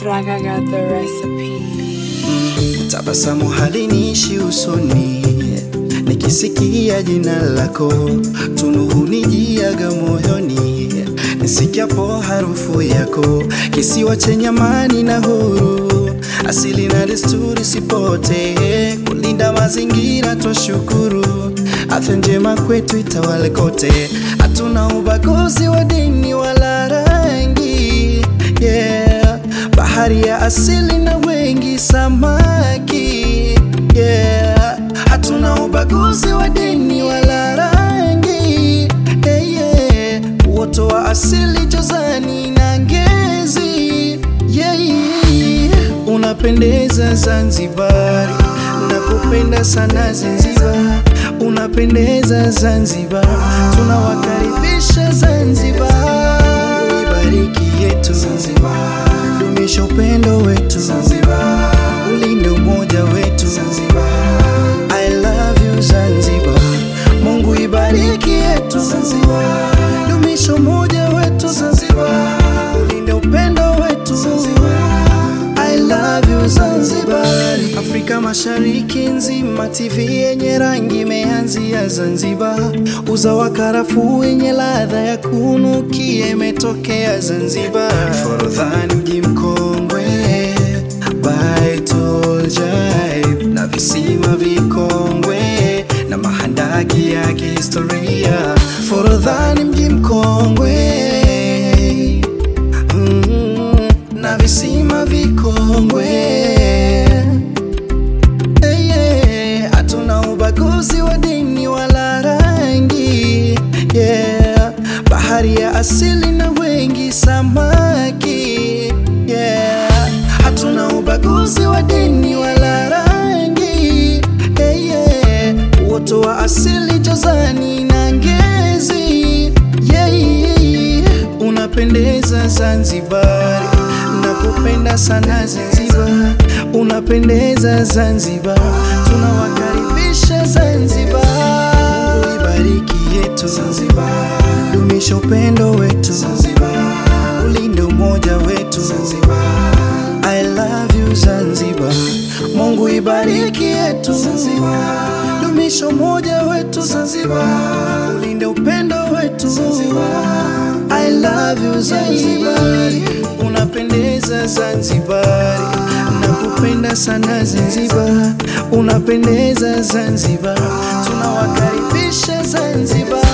Raga got the recipe. Tabasamu haliniishi usoni, nikisikia jina lako, tunu hunijiaga moyoni, nisikiapo harufu yako, kisiwa chenye amani na huru, asili na desturi sipote, kulinda mazingira twashukuru, afya njema kwetu itawale kote, hatuna ubaguzi wa dini wala rangi, yeah. Bahari ya asili na wengi samaki, yeah. Hatuna ubaguzi wa dini wala rangi, yeah, yeah. Uoto wa asili jozani na ngezi, yeah, yeah. Unapendeza Zanzibar, nakupenda sana Zanzibar, unapendeza Zanzibar, tunawakaribisha Zanzibar, ibariki yetu Zanzibar, dumisha upendo wetu Zanzibar, ulinde umoja wetu Zanzibar, I love you Zanzibar, Mungu ibariki yetu Zanzibar, dumisha umoja wetu Zanzibar, ulinde upendo wetu Zanzibar, I love you Zanzibar. Afrika Mashariki nzima, TV yenye rangi imeanzia Zanzibar. Uza wa karafuu yenye ladha ya kunukia imetokea Zanzibar. Forodhani mji mkongwe, Baitul Jaib na visima vikongwe na mahandaki ya kihistoria. Forodhani mji mkongwe Mm, na visima vikongwe Eh, yeah. Hatuna ubaguzi wa dini wala rangi yeah. Bahari ya asili na wengi samaki yeah. Hatuna ubaguzi wa dini wala rangi eh, yeah. Uoto wa asili jozani na ngezi yeah, yeah. Unapendeza Zanzibar, nakupenda sana Zanzibar, unapendeza Zanzibar, tunawakaribisha Zanzibar, ibariki yetu Zanzibar, dumisha upendo wetu Zanzibar, ulinde umoja wetu Zanzibar, I love you Zanzibar, Mungu ibariki yetu Zanzibar, dumisha umoja wetu Zanzibar, ulinde upendo wetu Zanzibar, I love you Zanzibar, unapendeza Zanzibar, nakupenda sana Zanzibar, unapendeza Zanzibar, tunawakaribisha Zanzibar.